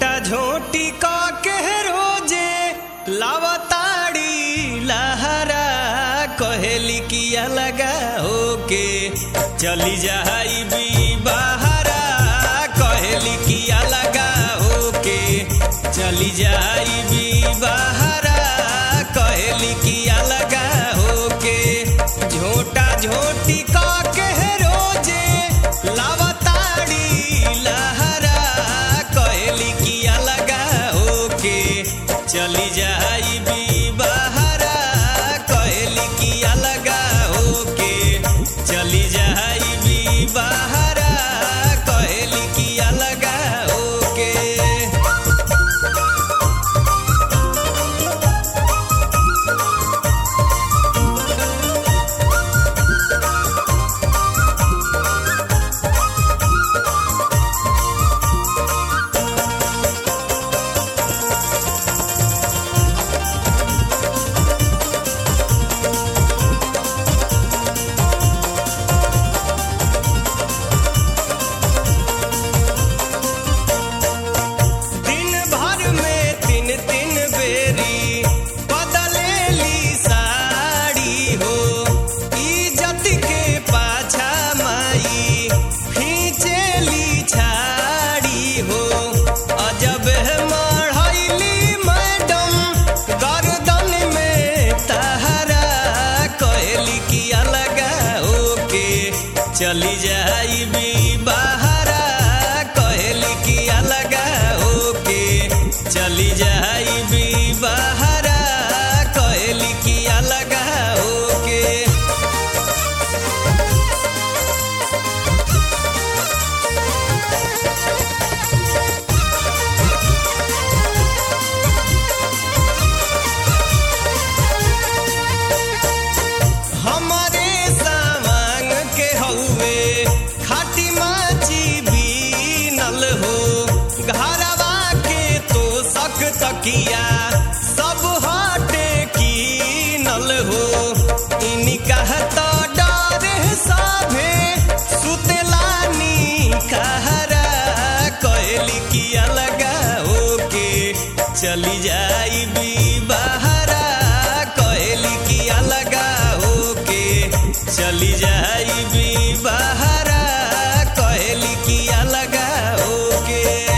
झोटा झोटी का के रोजे लावताड़ी लहरा कहेली किया लगा होके चली जाई भी बहरा कहेली किया लगा होके चली जाई भी बहरा कहेली किया लगा होके झोटा झोटी का के रोजे लावताड़ी लहरा कहेली किया लगा होके चली जाई भी बहरा कहेली किया लगा होके चली जाई भी बहरा कहेली किया लगा होके दिन भर में तीन तीन बेरी बदलेली साड़ी हो इज्जत के पाछा माई खींचेली छाड़ी हो अजब है मढ़ैली मैडम गर्दन में तहरा कहली किया लगा ओके चली जाई भी बहरा कहली किया लगा ओके चली जाई भी बहरा कहली किया लगा ओके हमारे सामान के हउए खाटी माची बीनल हो घरवा के तो सक तकिया सब हटे कीनल हो इनी कहता डर साभे सुतलानी कहरा कहली किया लगा होके चली जाई भी बहरा कहली किया लगा होके चली जाई भी बहरा कहली किया लगा होके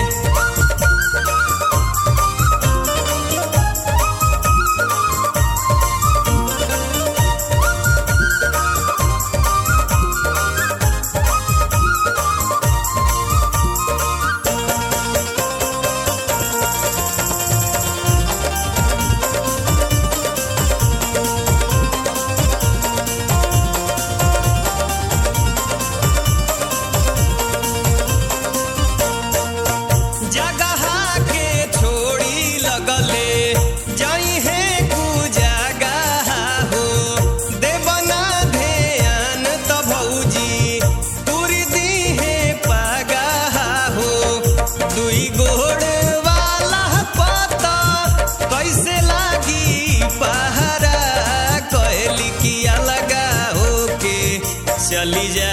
जगह के छोड़ी लगले जाई है कु जगह हो देवना ध्यान त भौजी तुरी दी है पगह हो दुई गोड़ वाला पता कैसे लागी पहरा कहली किया लगा होके चली जा